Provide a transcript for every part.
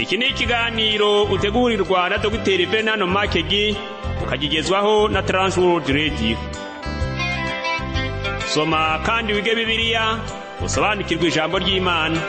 iki ni ikiganiro utegurirwa na dogiteri bernard makegi ukagigezwaho na transworld radio soma kandi wige bibiliya usobanukirwe ijambo ry'imana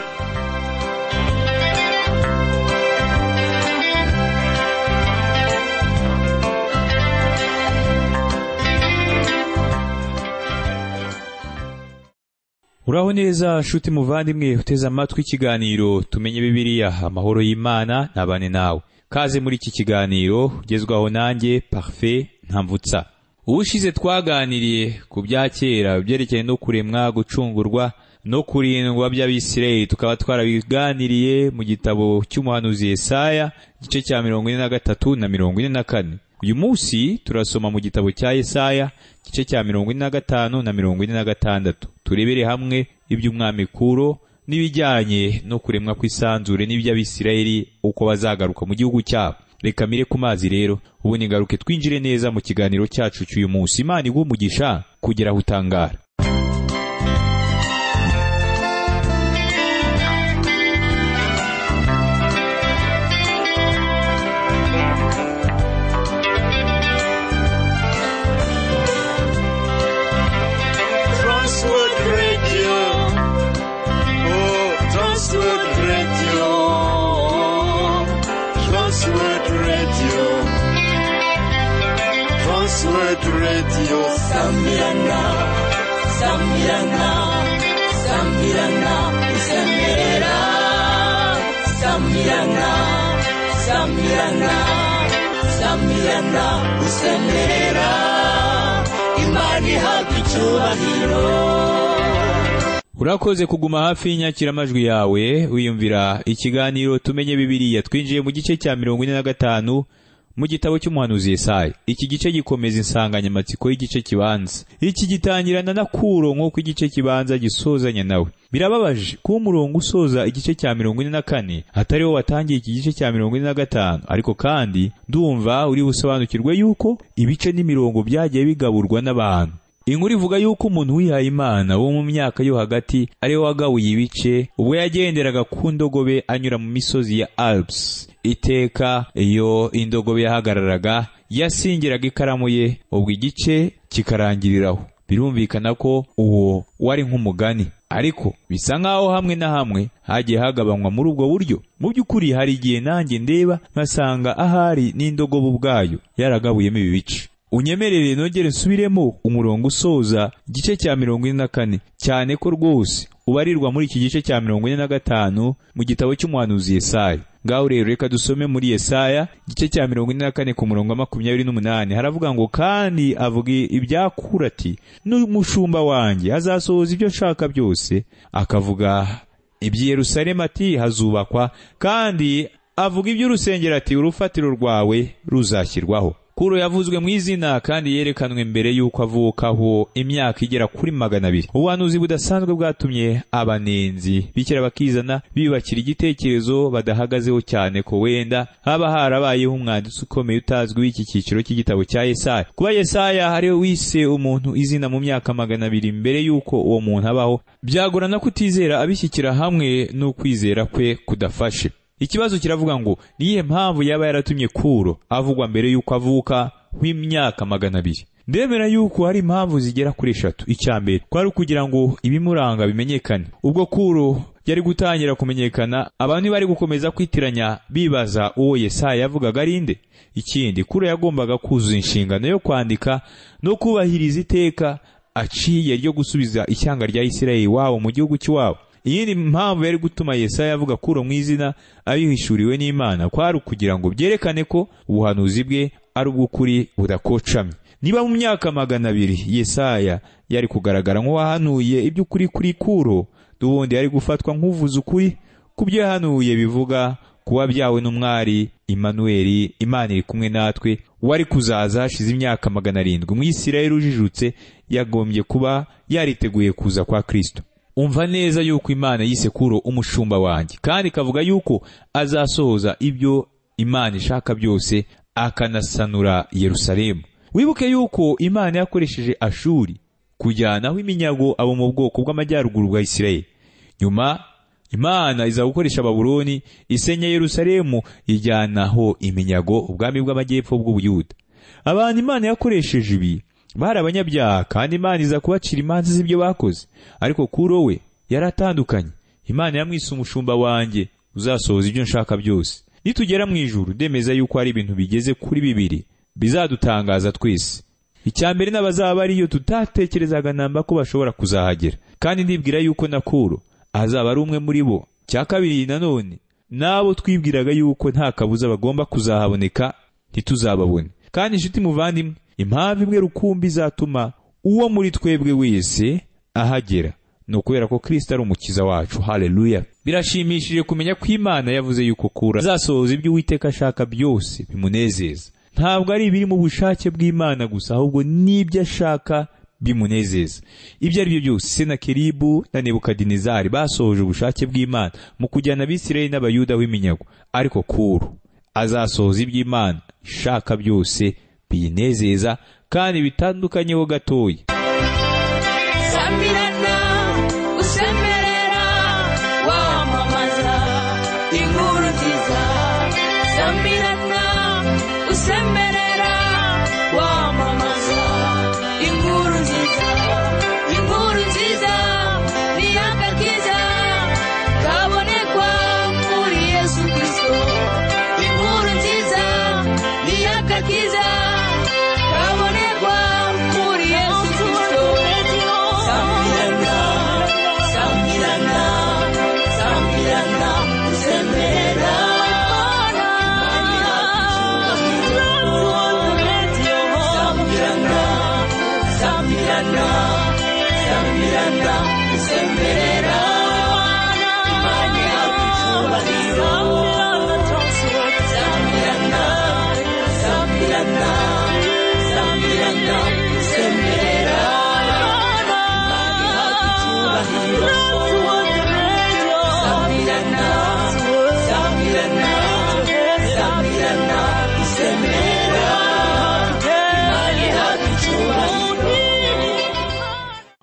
uraho neza nshuti muvandimwe uteze amatwi ikiganiro tumenye bibiliya amahoro y'imana ntabane nawe kaze muri iki kiganiro ugezwaho nanjye parufe ntamvutsa ubushize twaganiriye ku bya kera byerekeye no kuremwa gucungurwa no kurindwa by'abisirayeli tukaba twarabiganiriye mu gitabo cy'umuhanuzi yesaya igice cya mirongo ine na gatatu na mirongo ine na kane uyu munsi turasoma mu gitabo cya yesaya igice cya mirongo ine na gatanu na mirongo ine na gatandatu turebere hamwe iby'umwami kuro n'ibijyanye no kuremwa kw'isanzure n'iby'abisirayeli uko bazagaruka mu gihugu cyabo reka mire ku mazi rero ubu nigaruke twinjire neza mu kiganiro cyacu cy'uyu munsi imana iguha umugisha kugera aho utangara Transworld Radio. Oh, Transworld Radio. Transworld Radio. Transworld Radio. Sambirana. Sambirana. Sambirana. Sambirana. Sambirana. Sambirana. Sambirana. Sambirana. Imana ihabwa icyubahiro. urakoze kuguma hafi y'inyakiramajwi yawe wiyumvira ikiganiro tumenye bibiliya twinjiye mu gice cya mirongo ine na gatanu mu gitabo cy'umuhanuzi yesaya iki gice gikomeza insanganyamatsiko y'igice kibanza iki gitangirana na kuro nk'uko igice kibanza gisozanya nawe birababaje kuba umurongo usoza igice cya mirongo ine na kane atari wo watangiye iki gice cya mirongo ine na gatanu ariko kandi ndumva uri busobanukirwe yuko ibice n'imirongo byagiye bigaburwa n'abantu inkuru ivuga yuko umuntu wihaye imana wo mu myaka yo hagati ariwe wagabuye ibice ubwo yagenderaga ku ndogobe anyura mu misozi ya alps iteka iyo indogobe yahagararaga yasingiraga ikaramu ye ubwo igice kikarangiriraho birumvikana ko uwo wari nk'umugani ariko bisa nk'aho hamwe na hamwe hagiye hagabanywa muri ubwo buryo mu by'ukuri hari igihe nanjye ndeba nkasanga ahari n'indogobe ubwayo yaragabuyemo ibi bice unyemerere nongere nsubiremo umurongo usoza igice cya mirongo ine na kane cyane ko rwose ubarirwa muri iki gice cya mirongo ine na gatanu mu gitabo cy'umuhanuzi yesaya ngaho rero reka dusome muri yesaya igice cya mirongo ine na kane ku murongo wa makumyabiri n'umunani haravuga ngo kandi avuga ibyakura ati n'umushumba wanjye azasohoza ibyo nshaka byose akavuga iby'i yerusalemu ati hazubakwa kandi avuga iby'urusengero ati urufatiro rwawe ruzashyirwaho kuro yavuzwe mu izina kandi yerekanwe mbere y'uko avukaho imyaka igera kuri magana abiri ubuhanuzi budasanzwe bwatumye abanenzi bikira bakizana biyubakira igitekerezo badahagazeho cyane ko wenda haba harabayeho umwanditsi ukomeye utazwi w'iki cyiciro cy'igitabo cya yesaya kuba yesaya ariwe wise umuntu izina mu myaka magana abiri mbere y'uko uwo muntu abaho byagorana kutizera abishyikira hamwe n'ukwizera kwe kudafashe ikibazo kiravuga ngo niyihe mpamvu yaba yaratumye kuro avugwa mbere y'uko avuka nk'imyaka magana abiri ndemera y'uko hari impamvu zigera kuri eshatu icya mbere kwari ukugira ngo ibimuranga bimenyekane ubwo kuro yari gutangira kumenyekana abantu bari gukomeza kwitiranya bibaza uwo yesaya yavugaga ari nde ikindi kuro yagombaga kuzuza inshingano yo kwandika no kubahiriza iteka aciye ryo gusubiza ishyanga rya isirayeli wabo mu gihugu cy'iwabo iyindi mpamvu yari gutuma yesaya avuga kuro mu izina abihishuriwe n'imana kwari ukugira ngo byerekane ko ubuhanuzi bwe ari ubw'ukuri budakocamye niba mu myaka magana abiri yesaya yari kugaragara nk'uwahanuye iby'ukuri kuri kuro n'ubundi yari gufatwa nk'uvuze ukuri ku byo yahanuye bivuga kuba byawe n'umwari Emmanuel imana iri kumwe natwe wari kuzaza hashize imyaka magana arindwi umwisirayeli ujijutse yagombye kuba yariteguye kuza kwa kirisito umva neza yuko imana yise kuro umushumba wanjye kandi ikavuga yuko azasohoza ibyo imana ishaka byose akanasanura yerusalemu wibuke yuko imana yakoresheje ashuri kujyanaho iminyago abo mu bwoko bw'amajyaruguru bwa isirayeli nyuma imana iza gukoresha babuloni isenya yerusalemu ijyanaho iminyago ubwami bw'amajyepfo bw'ubuyuda abantu imana yakoresheje ibi bari abanyabyaha kandi imana iza kubacira imanza z'ibyo bakoze ariko kuro we yaratandukanye imana yamwise umushumba wanjye uzasohoza ibyo nshaka byose nitugera mu ijuru ndemeza yuko hari ibintu bigeze kuri bibiri bizadutangaza twese icya mbere n'abazaba ariyo tutatekerezaga namba ko bashobora kuzahagera kandi ndibwira yuko na kuro azaba ari umwe muri bo cya kabiri nanone n'abo twibwiraga yuko nta kabuza bagomba kuzahaboneka ntituzababone kandi inshuti muvandimwe impamvu imwe rukumbi izatuma uwo muri twebwe wese ahagera ni ukubera ko kirisita ari umukiza wacu haleluya birashimishije kumenya ko imana yavuze yuko kura azasohoza ibyo uwiteka ashaka byose bimunezeza ntabwo ari ibiri mu bushake bw'imana gusa ahubwo n'ibyo ashaka bimunezeza ibyo ari byo byose senakeribu na nebukadinezari basohoje ubushake bw'imana mu kujyana abisirayeli n'abayuda w'iminyago ariko kuru azasohoza iby'imana ishaka byose biyinezeza kandi bitandukanyeho gatoya sambirana usemerera wamamaza inkuru nziza sambirana usemerera wamamaza inkuru nziza inkuru nziza ni akakiza kabonekwa muri yesu kirisito inkuru nziza ni akakiza kabonekwa muri yesu kirisito Sambirana, sambirana, sambirana, usemera. Sambirana, sambirana, sambirana, usemera. Imana yakucyubahiro. Sambirana, sambirana, sambirana, usemera.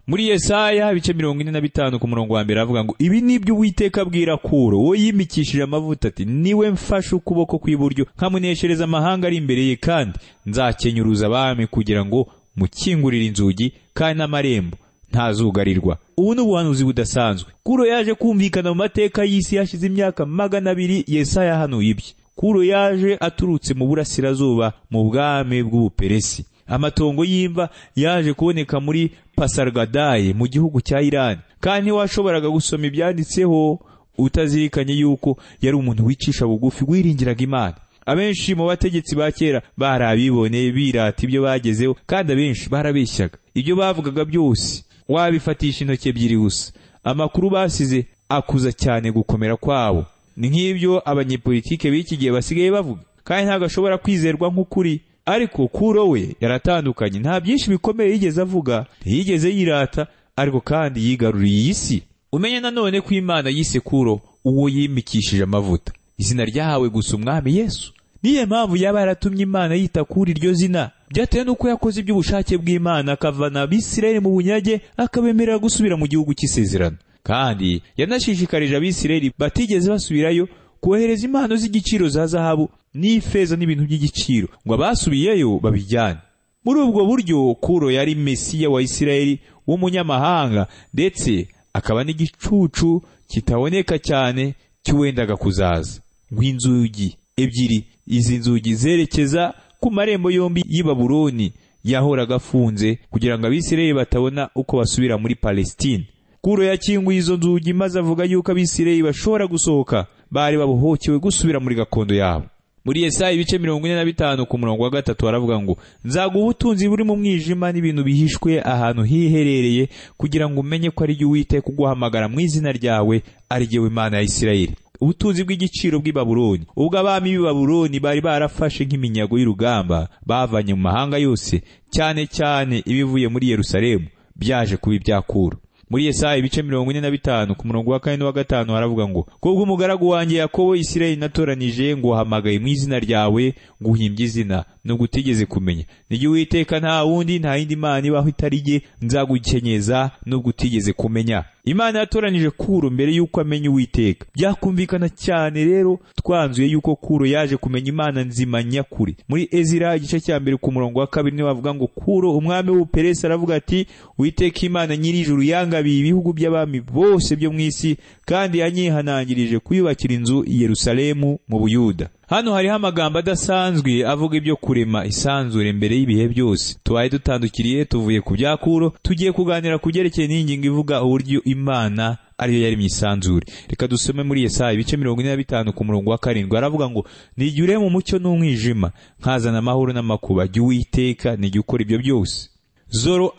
muri yesaya ibice mirongo ine na bitanu ku murongo wa mbere avuga ngo ibi ni byo uwiteka abwira kuro uwo yimikishije amavuta ati niwe mfashe ukuboko kw'iburyo nkamuneshereza amahanga ari imbere ye kandi nzakenyuruza abami kugira ngo mukingurire inzugi kandi n'amarembo ntazugarirwa ubu ni ubuhanuzi budasanzwe kuro yaje kumvikana mu mateka y'isi hashize imyaka magana abiri yesaya yahanuye ibye kuro yaje aturutse mu burasirazuba mu bwami bw'ubuperesi amatongo y'imva yaje kuboneka muri pasargadaye mu gihugu cya irani kandi ntiwashoboraga gusoma ibyanditseho utazirikanye yuko yari umuntu wicisha bugufi wiringiraga imana abenshi mu bategetsi ba kera bari abiboneye birata ibyo bagezeho kandi abenshi barabeshyaga ibyo bavugaga byose wabifatisha intoki ebyiri gusa amakuru basize akuza cyane gukomera kwabo ni nk'ibyo abanyepolitike b'iki gihe basigaye bavuga kandi ntabwo ashobora kwizerwa nk'ukuri ariko kuro we yaratandukanye nta byinshi bikomeye yigeze avuga ntiyigeze yirata ariko kandi yigaruriye iyi si umenye nanone ko imana yise kuro uwo yimikishije amavuta izina ryahawe gusa umwami yesu niyo mpamvu yaba yaratumye imana yita kuri iryo zina byatewe n'uko yakoze iby'ubushake bw'imana akavana abisirayeli mu bunyage akabemerera gusubira mu gihugu cy'isezerano kandi yanashishikarije abisirayeli batigeze basubirayo kohereza impano z'igiciro za zahabu n'ifeza n'ibintu by'igiciro ngo abasubiyeyo babijyane muri ubwo buryo kuro yari mesiya wa isirayeli w'umunyamahanga ndetse akaba n'igicucu kitaboneka cyane cy'uwendaga kuzaza nk'inzugi ebyiri izi nzugi zerekeza ku marembo yombi y'i babuloni yahoraga afunze kugira ngo abisirayeli batabona uko basubira muri palesitine kuro yakinguye izo nzugi maze avuga yuko abisirayeli bashobora gusohoka bari babohokewe gusubira muri gakondo yabo muri yesaya ibice mirongo ine na bitanu ku murongo wa gatatu haravuga ngo nzaguha ubutunzi buri mu mwijima n'ibintu bihishwe ahantu hiherereye kugira ngo umenye ko ari jye uwiteka uguhamagara mu izina ryawe ari jyewe imana ya isirayeli ubutunzi bw'igiciro bw'i babuloni ubwo abami b'i babuloni bari barafashe nk'iminyago y'urugamba bavanye mu mahanga yose cyane cyane ibivuye muri yerusalemu byaje kuba ibyakura muri Yesaya ibice mirongo ine na bitanu ku murongo wa kane n'uwa gatanu haravuga ngo kubwo umugaragu wanjye Yakobo Isirayeli natoranije nguhamagaye mu izina ryawe nguhimbye izina nubwo utigeze kumenya nijye Uwiteka nta wundi nta yindi Imana ibaho itari jye nzagukenyeza nubwo utigeze kumenya Imana yatoranije Kuro mbere y'uko amenya Uwiteka byakumvikana cyane rero twanzuye y'uko Kuro yaje kumenya Imana nzima nyakuri muri Ezira igice cya mbere ku murongo wa kabiri niwe bavuga ngo Kuro umwami w'Ubuperesi aravuga ati Uwiteka Imana nyirijuru yangabiye ibihugu by'abami bose byo mu isi kandi yanyihanangirije kuyubakira inzu i Yerusalemu mu Buyuda Hano hariho amagambo adasanzwe avuga ibyo kurema isanzure mbere y'ibihe byose. Tubaye dutandukiriye tuvuye ku byakuro, tugiye kuganira ku byerekeye n'ingingo ivuga uburyo Imana ariyo yari mu isanzure. Reka dusome muri Yesaya ibice mirongo ine na bitanu ku murongo wa karindwi aravuga ngo nijye urema umucyo n'umwijima nkazana amahoro n'amakuba jya uwiteka nijye ukora ibyo byose. Zoro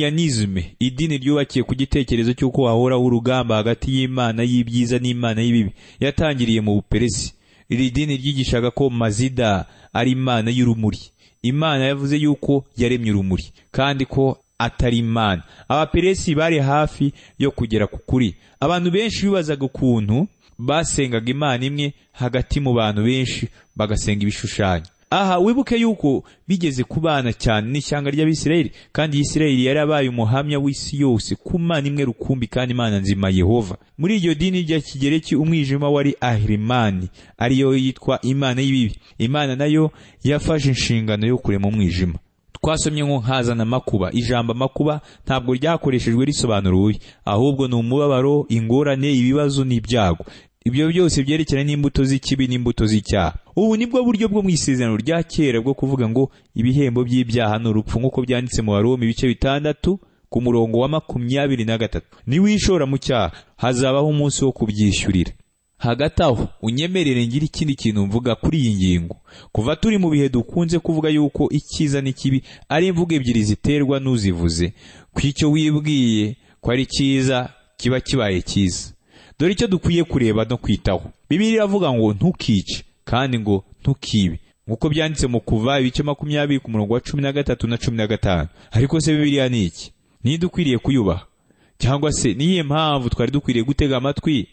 Astrianisme idini ryubakiye ku gitekerezo cy'uko hahoraho urugamba hagati y'Imana y'ibyiza n'Imana y'ibibi yatangiriye mu Buperesi. iri dini ryigishaga ko mazida ari imana y'urumuri imana yavuze yuko yaremye urumuri kandi ko atari imana abaperesi bari hafi yo kugera ku kuri abantu benshi bibazaga ukuntu basengaga imana imwe hagati mu bantu benshi bagasenga ibishushanyo aha wibuke yuko bigeze kubana cyane n'ishyanga ry'abisirayeli kandi isirayeli yari abaye umuhamya w'isi yose ku mana imwe rukumbi kandi imana nzima yehova muri iryo dini rya kigereki umwijima wari ahirimani ariyo yitwa imana y'ibibi imana nayo yafashe inshingano yo kurema umwijima twasomye nko nkazana amakuba ijambo amakuba ntabwo ryakoreshejwe risobanura ububi ahubwo ni umubabaro ingorane ibibazo n'ibyago ibyo byose byerekeranye n'imbuto z'ikibi n'imbuto z'icyaha ubu nibwo buryo bwo mu isezerano rya kera bwo kuvuga ngo ibihembo by'ibyaha ni urupfu nk'uko byanditse mu baroma ibice bitandatu ku murongo wa makumyabiri na gatatu niwishora mu cyaha hazabaho umunsi wo kubyishyurira hagati aho unyemerere ngira ikindi kintu mvuga kuri iyi ngingo kuva turi mu bihe dukunze kuvuga yuko icyiza n'ikibi ari imvugo ebyiri ziterwa n'uzivuze ku icyo wibwiye ko ari cyiza kiba kibaye cyiza dore icyo dukwiye kureba no kwitaho bibiri iravuga ngo ntukice kandi ngo ntukibe nk'uko byanditse mu kuva ibice makumyabiri ku murongo wa cumi na gatatu na cumi na gatanu ariko se bibiriya ni iki ntidukwiriye kuyubaha cyangwa se niyihe mpamvu twari dukwiriye gutega amatwi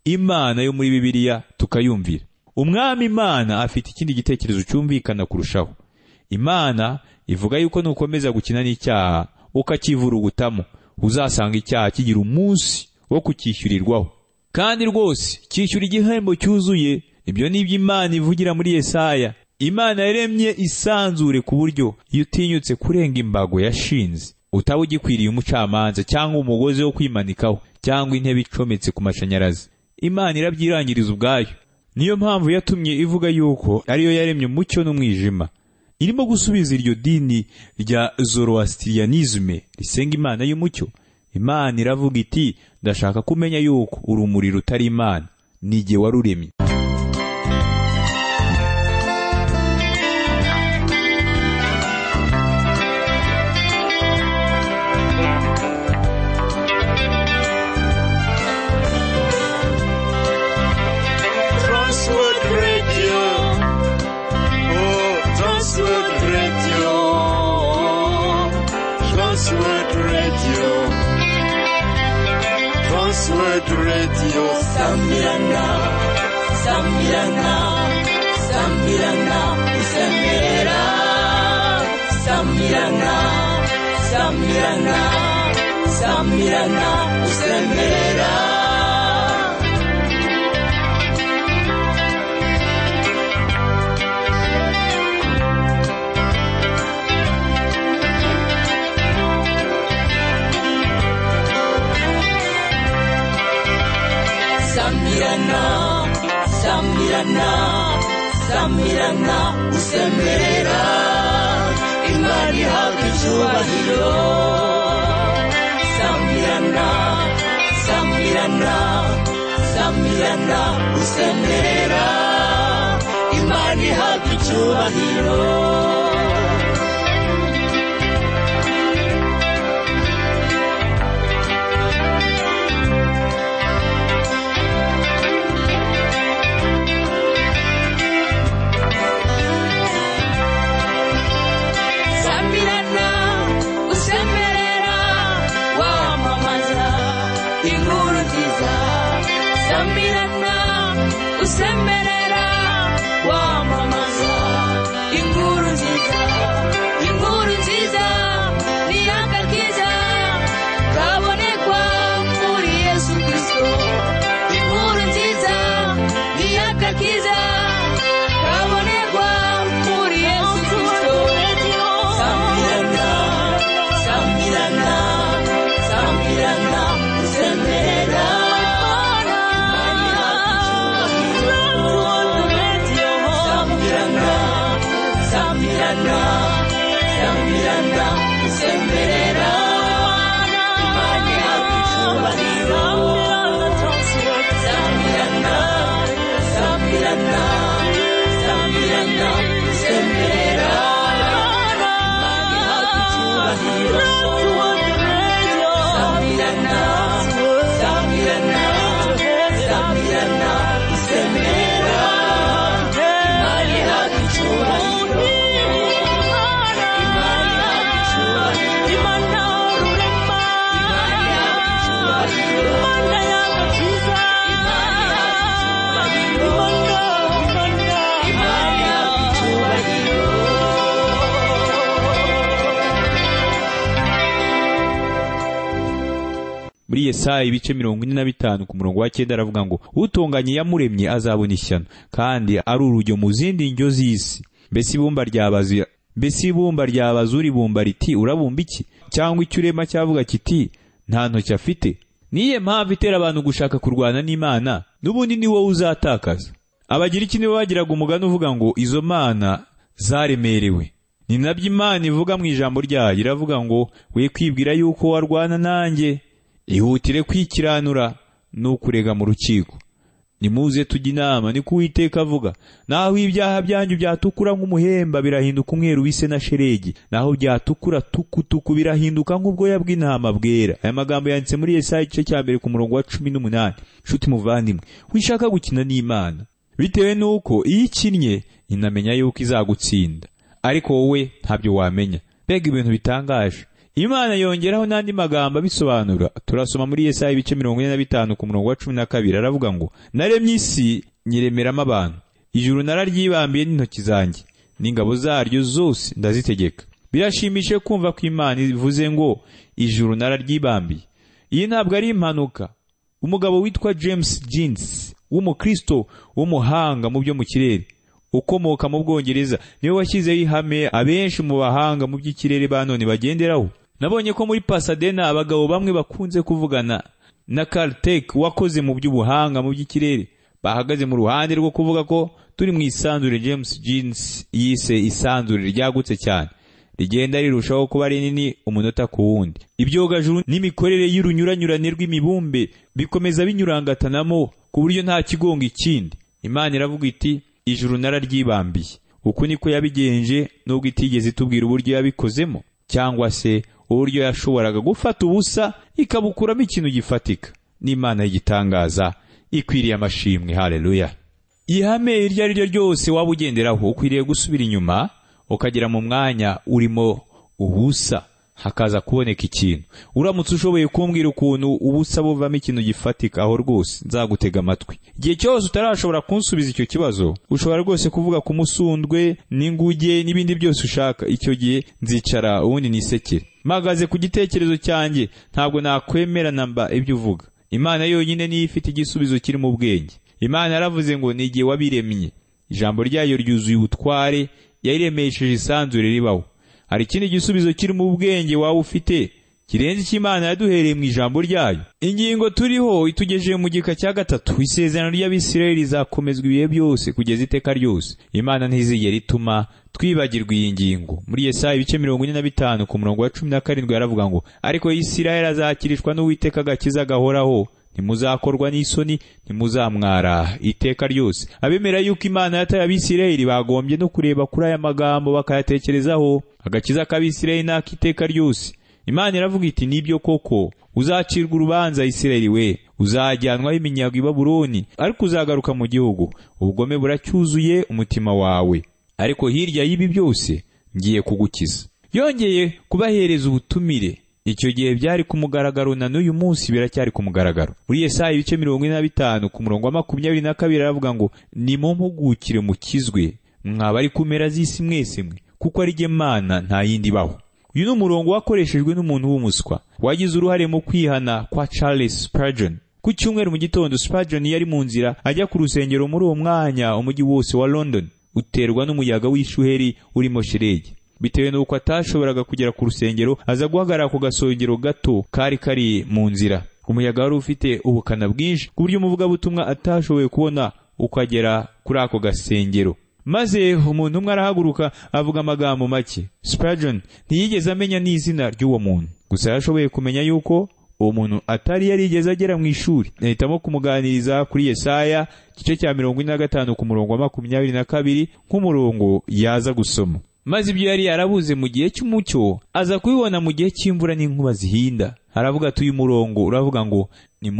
imana yo muri bibiriya tukayumvira umwami imana afite ikindi gitekerezo cyumvikana kurushaho imana ivuga yuko nukomeza gukina n'icyaha ukakivurugutamo uzasanga icyaha kigira umunsi wo kucyishyurirwaho kandi rwose cyishyura igihembo cyuzuye ibyo ni ibyo imana ivugira muri yesaya imana yaremye isanzure ku buryo iyo utinyutse kurenga imbago yashinze utaba ugikwiriye umucamanza cyangwa umugozi wo kwimanikaho cyangwa intebe icometse ku mashanyarazi imana irabyirangiriza ubwayo niyo mpamvu yatumye ivuga yuko ariyo yaremye umucyo n'umwijima irimo gusubiza iryo dini rya zoroastrianisme risenga imana y'umucyo imana iravuga iti ndashaka kumenya yuko urumuri rutari imana ni igihe waruremye Transworld Radio. Oh, Transworld Radio. Transworld Radio. Transworld Radio. Sambirana, Sambirana, Sambirana, Sambirana, Sambirana, Sambirana, Sambirana, Sambirana. Sambirana, Sambirana, Sambirana, usemerera Imana ihabwa icyubahiro Sambirana, Sambirana, Sambirana, usemerera Imana ihabwa icyubahiro Sambirana, usemerera wamamaza usamirana usemerera wamamaza inkuru nziza inkuru nziza n'iyanga ryiza kabonekwa muri yesu kirisito inkuru nziza n'iyanga ryiza kabonekwa muri yesu kirisito samirana samirana samirana usemerera imana ihagije samirana samirana samirana usemerera imana ihagije samirana samirana samirana usemerera imana ihagije samirana samirana samirana usemerera imana ihagije muri yesaya ibice mirongo ine na bitanu ku murongo wa cyenda aravuga ngo utunganye yamuremye azabona ishyano kandi ari urujyo mu zindi ndyo z'isi mbese ibumba ryabaza mbese ibumba ryabaza uribumba riti urabumba iki cyangwa icyo urema cyavuga kiti nta ntoki afite niye mpamvu itera abantu gushaka kurwana n'imana n'ubundi ni wowe uzatakaza abagira iki nibo bagiraga umugani uvuga ngo izo mana zaremerewe ni nabyo imana ivuga mu ijambo ryayo iravuga ngo we kwibwira yuko warwana nanjye ihutire kwikiranura n'ukurega mu rukiko nimuze tujye inama niko uwiteka avuga naho ibyaha byanyu byatukura nk'umuhemba birahinduka umweru w'ise na sheregi naho byatukura tukutuku birahinduka nk'ubwoya bw'intama bwera aya magambo yanditse muri yesaya igice cya mbere ku murongo wa cumi n'umunani nshuti muvandimwe wishaka gukina n'imana bitewe n'uko iyo ikinnye inamenya yuko izagutsinda ariko wowe ntabyo wamenya mbega ibintu bitangaje imana yongeraho n'andi magambo abisobanura turasoma muri yesaya ibice mirongo ine na bitanu ku murongo wa cumi na kabiri aravuga ngo naremye isi nyiremeramo abantu ijuru nararyibambiye n'intoki zanjye n'ingabo zaryo zose ndazitegeka birashimishije kumva ko imana ivuze ngo ijuru nararyibambiye iyi ntabwo ari impanuka umugabo witwa james jeans w'umukristo w'umuhanga mu byo mu kirere ukomoka mu bwongereza niwe washyizeho ihame abenshi mu bahanga mu by'ikirere ba none bagenderaho nabonye ko muri pasadena abagabo bamwe bakunze kuvugana na Caltech wakoze mu by'ubuhanga mu by'ikirere bahagaze mu ruhande rwo kuvuga ko turi mu isanzure James Jeans yise isanzure ryagutse cyane rigenda rirushaho kuba rinini umunota ku wundi ibyogajuru n'imikorere y'urunyuranyurane rw'imibumbe bikomeza binyurangatanamo ku buryo nta kigonga ikindi imana iravuga iti ijuru nararyibambiye uku niko yabigenje nubwo itigeze itubwira uburyo yabikozemo cyangwa se uburyo yashoboraga gufata ubusa ikabukuramo ikintu gifatika n'imana y'igitangaza ikwiriye amashimwe haleluya ihame iryo ari ryo ryose waba ugenderaho ukwiriye gusubira inyuma ukagera mu mwanya urimo ubusa hakaza kuboneka ikintu uramutse ushoboye kumbwira ukuntu ubusa buvamo ikintu gifatika aho rwose nzagutega amatwi igihe cyose utarashobora kunsubiza icyo kibazo ushobora rwose kuvuga ku musundwe n'inguge n'ibindi byose ushaka icyo gihe nzicara ubundi nisekere mpagaze ku gitekerezo cyanjye ntabwo nakwemera namba ibyo uvuga imana yonyine niyo ifite igisubizo kiri mu bwenge imana yaravuze ngo ni igihe wabiremye ijambo ryayo ryuzuye ubutware yayiremesheje isanzure ribaho hari ikindi gisubizo kiri mu bwenge waba ufite kirenze icyo imana yaduhereye mu ijambo ryayo ingingo turiho itugejeje mu gika cya gatatu isezerano ry'abisirayeli rizakomezwa ibihe byose kugeza iteka ryose imana ntizigera ituma twibagirwa iyi ngingo muri yesaya ibice mirongo ine na bitanu ku murongo wa cumi na karindwi yaravuga ngo ariko isirayeli azakirishwa n'uwiteka agakiza gahoraho ntimuzakorwa n'isoni ntimuzamwara iteka ryose abemera yuko imana yataye abisirayeli bagombye no kureba kuri aya magambo bakayatekerezaho agakiza k'abisirayeli n'ak'iteka ryose imana iravuga iti nibyo koko uzacirwa urubanza isirayeli we uzajyanwaho iminyago i baburoni ariko uzagaruka mu gihugu ubugome buracyuzuye umutima wawe ariko hirya y'ibi byose ngiye kugukiza yongeye kubahereza ubutumire icyo gihe byari ku mugaragaro na n'uyu munsi biracyari ku mugaragaro muri Yesaya ibice mirongo ine na bitanu ku murongo wa makumyabiri na kabiri aravuga ngo nimumpugukire mukizwe mwaba ari ku mpera z'isi mwese mwe kuko ari jye mana nta yindi ibaho uyu ni umurongo wakoreshejwe n'umuntu w'umuswa wagize uruhare mu kwihana kwa Charles Spurgeon ku cyumweru mu gitondo Spurgeon yari mu nzira ajya ku rusengero muri uwo mwanya umujyi wose wa London uterwa n'umuyaga w'ishuheri urimo sheregi bitewe n'uko atashoboraga kugera ku rusengero aza guhagarara ku gasongero gato kari kari mu nzira umuyaga wari ufite ubukana bwinshi ku buryo umuvugabutumwa atashoboye kubona ukagera kuri ako gasengero maze umuntu umwe arahaguruka avuga amagambo make Spurgeon ntiyigeze amenya n'izina ry'uwo muntu gusa yashoboye kumenya yuko uwo muntu atari yarigeze agera mu ishuri ahitamo kumuganiriza kuri Yesaya igice cya mirongo ine na gatanu ku murongo wa makumyabiri na kabiri nk'umurongo yaza gusoma maze ibyo yari yarabuze mu gihe cy'umucyo aza kubibona mu gihe cy'imvura n'inkuba zihinda aravuga ati uyu murongo uravuga ngo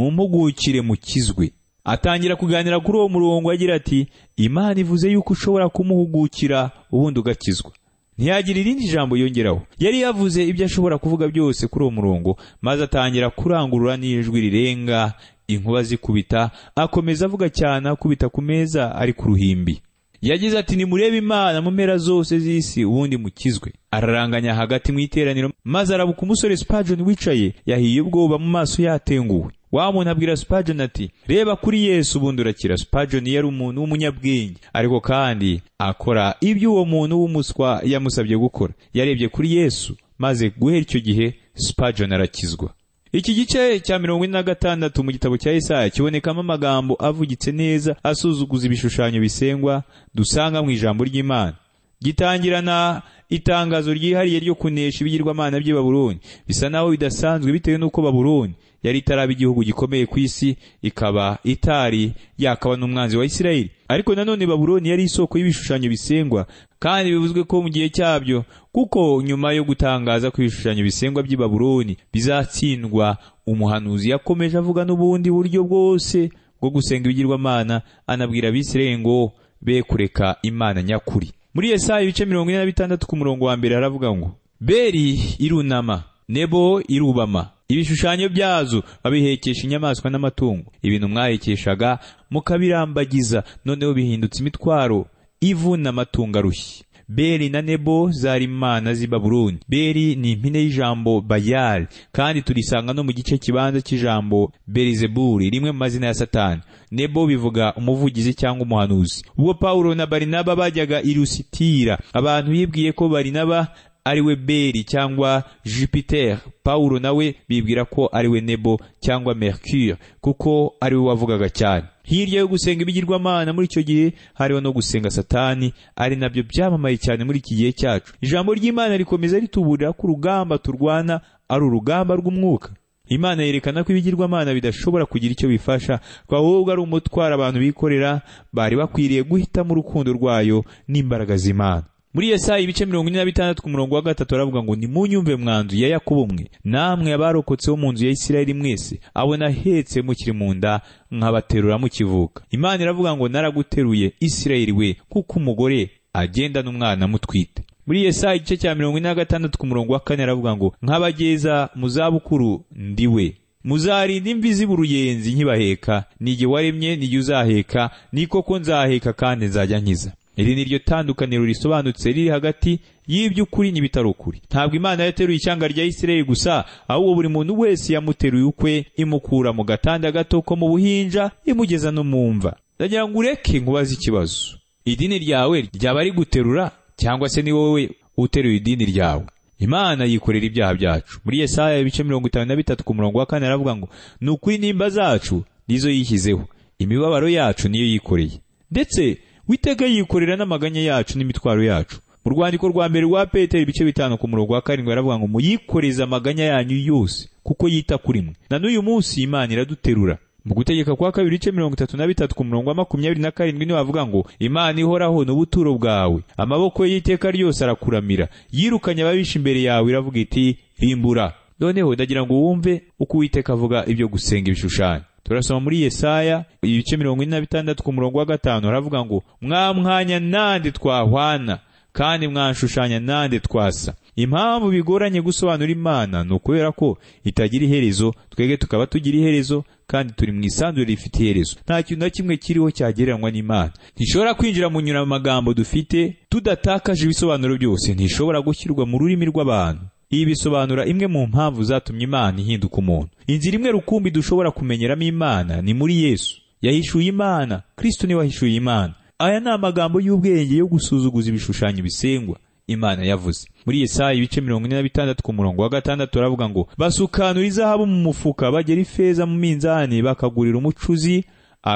nimumpugukire mukizwe atangira kuganira kuri uwo murongo agira ati imana ivuze yuko ushobora kumuhugukira ubundi ugakizwa ntiyagira irindi jambo yongeraho yari yavuze ibyo ashobora kuvuga byose kuri uwo murongo maze atangira kurangurura n'ijwi rirenga inkuba zikubita akomeza avuga cyane akubita ku meza ari ku ruhimbi yagize ati nimurebe imana mu mpera zose z'isi ubundi mukizwe araranganya hagati mu iteraniro maze arabuka umusore Spurgeon wicaye yahiye ubwoba mu maso yatenguwe wa muntu abwira Spurgeon ati reba kuri yesu ubundi urakira Spurgeon yari umuntu w'umunyabwenge ariko kandi akora ibyo uwo muntu w'umuswa yamusabye gukora yarebye kuri yesu maze guhera icyo gihe Spurgeon arakizwa iki gice cya mirongo ine na gatandatu mu gitabo cya Yesaya kibonekamo amagambo avugitse neza asuzuguza ibishushanyo bisengwa dusanga mu ijambo ry'Imana gitangirana itangazo ryihariye ryo kunesha ibigirwamana by'i Babuloni bisa naho bidasanzwe bitewe n'uko Babuloni yari itaraba igihugu gikomeye ku isi ikaba itari yakaba n'umwanzi wa Isirayeli ariko nanone Babuloni yari isoko y'ibishushanyo bisengwa kandi bivuzwe ko mu gihe cyabyo kuko nyuma yo gutangaza ko ibishushanyo bisengwa by'i Babuloni bizatsindwa umuhanuzi yakomeje avuga n'ubundi buryo bwose bwo gusenga ibigirwamana anabwira abisirayeli ngo be kureka imana nyakuri muri Yesaya ibice mirongo ine na bitandatu ku murongo wa mbere haravuga ngo beri irunama nebo irubama ibishushanyo byazo babihekesha inyamaswa n'amatungo ibintu mwahekeshaga mukabirambagiza noneho bihindutse imitwaro ivu n'amatungo arushye beri na nebo zari imana z'i babuloni beri ni impine y'ijambo bayali kandi turisanga no mu gice kibanza cy'ijambo berizebuli rimwe mu mazina ya satani nebo bivuga umuvugizi cyangwa umuhanuzi ubwo pawulo na barinaba bajyaga i lusitira abantu bibwiye ko barinaba ariwe beri cyangwa jupiter pawulo nawe bibwira ko ariwe nebo cyangwa mercure kuko ariwe wavugaga cyane hirya yo gusenga ibigirwamana muri icyo gihe hariho no gusenga satani ari nabyo byamamaye cyane muri iki gihe cyacu ijambo ry'imana rikomeza rituburira ko urugamba turwana ari urugamba rw'umwuka imana yerekana ko ibigirwamana bidashobora kugira icyo bifasha ko ahubwo ari umutwaro abantu bikorera bari bakwiriye guhitamo urukundo rwayo n'imbaraga z'imana muri Yesaya ibice mirongo ine na bitandatu ku murongo wa gatatu aravuga ngo nimunyumve mwanzu ya Yakobo mwe namwe abarokotse bo mu nzu ya Isirayeli mwese abo nahetse mukiri mu nda nkabaterura mukivuka Imana iravuga ngo naraguteruye Isirayeli we kuko umugore agenda n'umwana mutwite muri Yesaya igice cya mirongo ine na gatandatu ku murongo wa kane aravuga ngo nkabageza mu zabukuru ndi we muzarinda imvi z'uruyenzi nkibaheka nige waremye nige uzaheka ni koko nzaheka kandi nzajya nkiza iri ni ryo tandukaniro risobanutse riri hagati y'iby'ukuri n'ibitarukuri ntabwo imana yateruye ishyanga rya isirayeli gusa ahubwo buri muntu wese yamuteruye ukwe imukura mu gatanda gato ko mu buhinja imugeza no mu mva ndagira ngo ureke nkubaze ikibazo idini ryawe ryaba riguterura cyangwa se ni wowe uteruye idini ryawe imana yikorera ibyaha byacu muri yesaya ibice mirongo itanu na bitatu ku murongo wa kane aravuga ngo ni ukuri nimba zacu nizo yishyizeho imibabaro yacu niyo yikoreye ndetse witeka yikorera n'amaganya yacu n'imitwaro yacu mu rwandiko rwa mbere rwa petero ibice bitanu ku murongo wa karindwi aravuga ngo muyikoreze amaganya yanyu yose kuko yita kuri mwe na n'uyu munsi imana iraduterura mu gutegeka kwa kabiri ibice mirongo itatu na bitatu ku murongo wa makumyabiri na karindwi niwe avuga ngo imana ihoraho n'ubuturo bwawe amaboko y'iteka ryose arakuramira yirukanye ababisha imbere yawe iravuga iti rimbura noneho ndagira ngo wumve uko uwiteka avuga ibyo gusenga ibishushanyo turasoma muri Yesaya ibice mirongo ine na bitandatu ku murongo wa gatanu haravuga ngo mwamwanya nande twahwana kandi mwanshushanya nande twasa impamvu bigoranye gusobanura imana ni ukubera ko itagira iherezo twebwe tukaba tugira iherezo kandi turi mu isanzure rifite iherezo nta kintu na kimwe kiriho cyagereranywa n'imana ntishobora kwinjira mu nyuramagambo dufite tudatakaje ibisobanuro byose ntishobora gushyirwa mu rurimi rw'abantu ibi bisobanura imwe mu mpamvu zatumye imana ihinduka umuntu inzira imwe rukumbi dushobora kumenyeramo imana ni muri yesu yahishuye imana kristo niwe wahishuye imana aya ni amagambo y'ubwenge yo gusuzuguza ibishushanyo bisengwa imana yavuze muri yesaya ibice mirongo ine na bitandatu ku murongo wa gatandatu baravuga ngo basukanura izahabu mu mufuka bagera ifeza mu minzani bakagurira umucuzi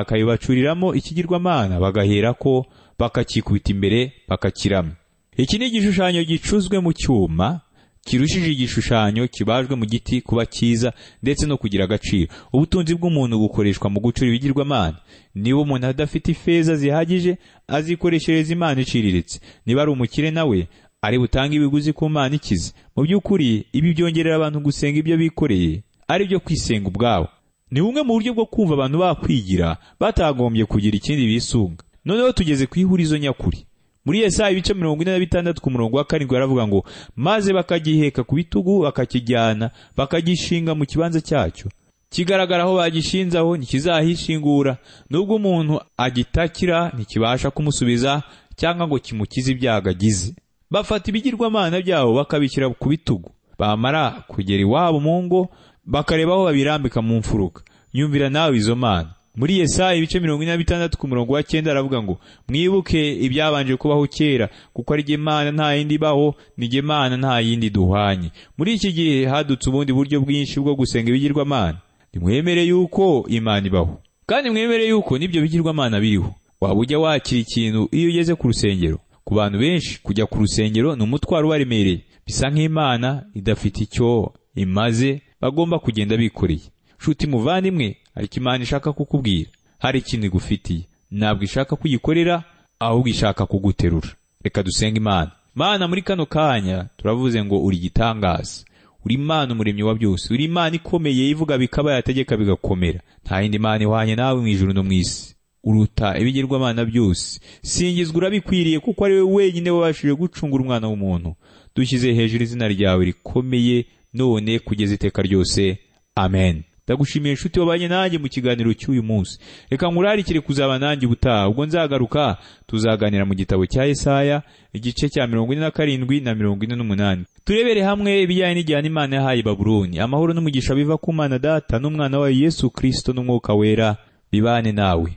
akayibacuriramo ikigirwamana bagaherako bakakikubita imbere bakakirama iki ni igishushanyo gicuzwe mu cyuma kirushije igishushanyo kibajwe mu giti kuba cyiza ndetse no kugira agaciro ubutunzi bw'umuntu bukoreshwa mu gucura ibigirwamana niba umuntu adafite ifeza zihagije azikoreshereza imana iciriritse niba ari umukire nawe ari butange ibiguzi ku mana ikize mu by'ukuri ibi byongerera abantu gusenga ibyo bikoreye ari byo kwisenga ubwabo ni bumwe mu buryo bwo kumva abantu bakwigira batagombye kugira ikindi bisunga noneho tugeze ku ihurizo nyakuri muri Yesaya ibice mirongo ine na bitandatu ku murongo wa karindwi baravuga ngo maze bakagiheka ku bitugu bakakijyana bakagishinga mu kibanza cyacyo kigaragara aho bagishinze aho ntikizahishingura nubwo umuntu agitakira ntikibasha kumusubiza cyangwa ngo kimukize ibyago agize bafata ibigirwamana byabo bakabishyira ku bitugu bamara kugera iwabo mu ngo bakareba aho babirambika mu mfuruka yumvira nawe izo mana muri Yesaya ibice mirongo ine na bitandatu ku murongo wa cyenda aravuga ngo mwibuke ibyabanje kubaho kera kuko ari jye mana nta yindi ibaho ni jye mana nta yindi duhwanye muri iki gihe hadutse ubundi buryo bwinshi bwo gusenga ibigirwamana nimwemere yuko imana ibaho kandi mwemere yuko n'ibyo bigirwamana biriho waba ujya wakira ikintu iyo ugeze ku rusengero ku bantu benshi kujya ku rusengero ni umutwaro ubaremereye bisa nk'imana idafite icyo imaze bagomba kugenda bikoreye nshuti muvandimwe hari icyo imana ishaka kukubwira hari ikintu igufitiye ntabwo ishaka kugikorera ahubwo ishaka kuguterura reka dusenge imana mana muri kano kanya turavuze ngo uri igitangaza uri imana umuremyi wa byose uri imana ikomeye ivuga bikaba yategeka bigakomera nta yindi mana ihwanye nawe mu ijuru no mu isi uruta ibigirwamana byose singizwa urabikwiriye kuko ari we wenyine wabashije gucungura umwana w'umuntu dushyize hejuru izina ryawe rikomeye none kugeza iteka ryose amen ndagushimiye inshuti wabanye nanjye mu kiganiro cy'uyu munsi reka nkurarikire kuzaba nanjye ubutaha ubwo nzagaruka tuzaganira mu gitabo cya Yesaya igice cya mirongo ine na karindwi na mirongo ine n'umunani turebere hamwe ibijyanye n'igihano imana yahaye babuloni amahoro n'umugisha biva ku mana data n'umwana wayo yesu kirisito n'umwuka wera bibane nawe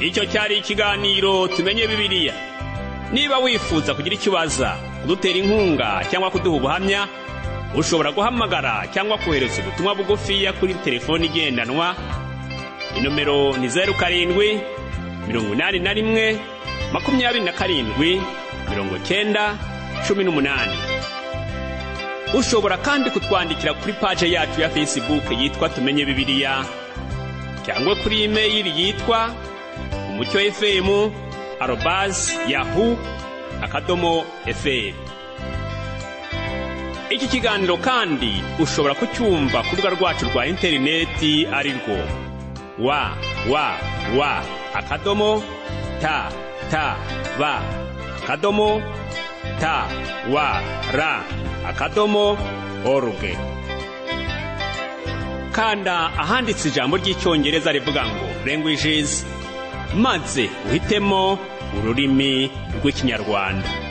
icyo cyari ikiganiro tumenye bibiliya niba wifuza kugira icyo ubaza kudutera inkunga cyangwa kuduha ubuhamya ushobora guhamagara cyangwa kohereza ubutumwa bugufiya kuri telefoni igendanwa inomero ni zeru karindwi mirongo inani na rimwe makumyabiri na karindwi mirongo cyenda cumi n'umunani ushobora kandi kutwandikira kuri paje yacu ya fesibuke yitwa tumenye bibiliya cyangwa kuri imeyili yitwa umucyo efemu arobazi yahu akadomo eferi iki kiganiro kandi ushobora kucyumva ku rubuga rwacu rwa interineti ari rwo wa wa wa akadomo ta ta ba akadomo ta wa ra akadomo oruge kanda ahanditse ijambo ry'icyongereza rivuga ngo languages maze uhitemo ururimi rw'ikinyarwanda